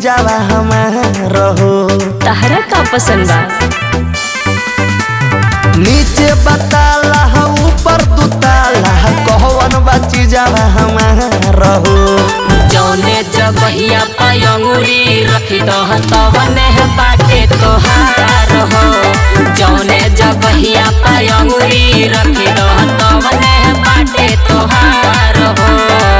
जावा हमार हो तहरा का पसंद बा नीचे बताला ऊपर दुताला कहवन बाची जावा हमार हो जौने जगहिया पयंगुरी रखी दह तवने बाटे तोहार हो जौने जगहिया पयंगुरी रखी दह तवने बाटे तोहार हो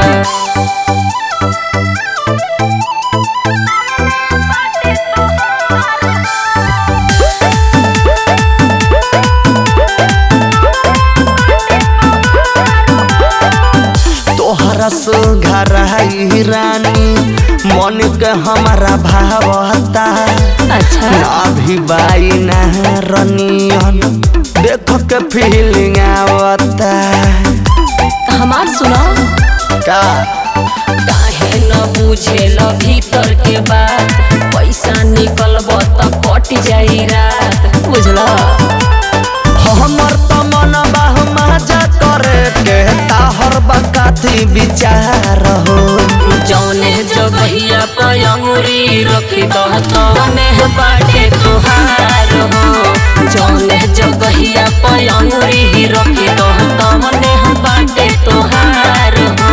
तोहरा सुघर है रानी मन के हमारा भावता अच्छा अभी बाई रनियन देख के फीलिंग आवता हमार सुनो का काहे न बुझेल भीतर के बात पैसा निकलब त कट जाई रात बुझला हमर त मन बाह मजा करे के ताहर बकाती विचार हो जौने जगहिया पयंगुरी रखी दह तवने बाटे तोहार हो जौने जगहिया पयंगुरी रखी दह तवने बाटे तोहार हो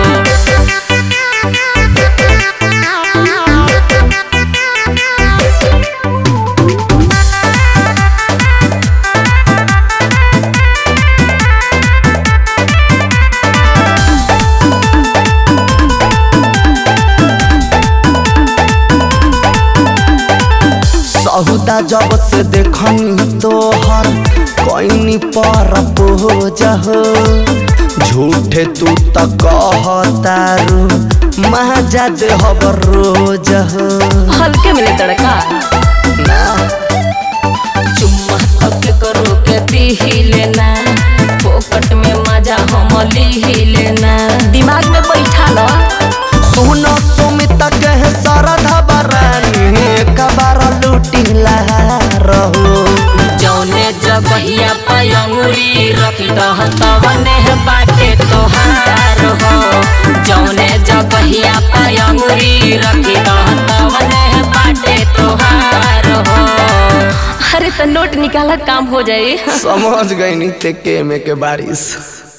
सहुदा जब से देखनी तोहर कैनी पर पोज हो झूठे तू त कहतारू मजा देहब रोज हो हल्के मिले तड़का ना चुम्मा तक करो के दी लेना पोकट में मजा हम ली लेना दिमाग में बैठा लो सुन सुमित कहे सरधा बरानी कबार लूटी रहो जौने जगहिया पयंगुरी रखी दह तवने बाटे तोहार हो जौने जगहिया पयंगुरी रखी दह तवने बाटे तोहार हो अरे तो नोट निकाला काम हो जाए समझ गई नी ते के में के बारिश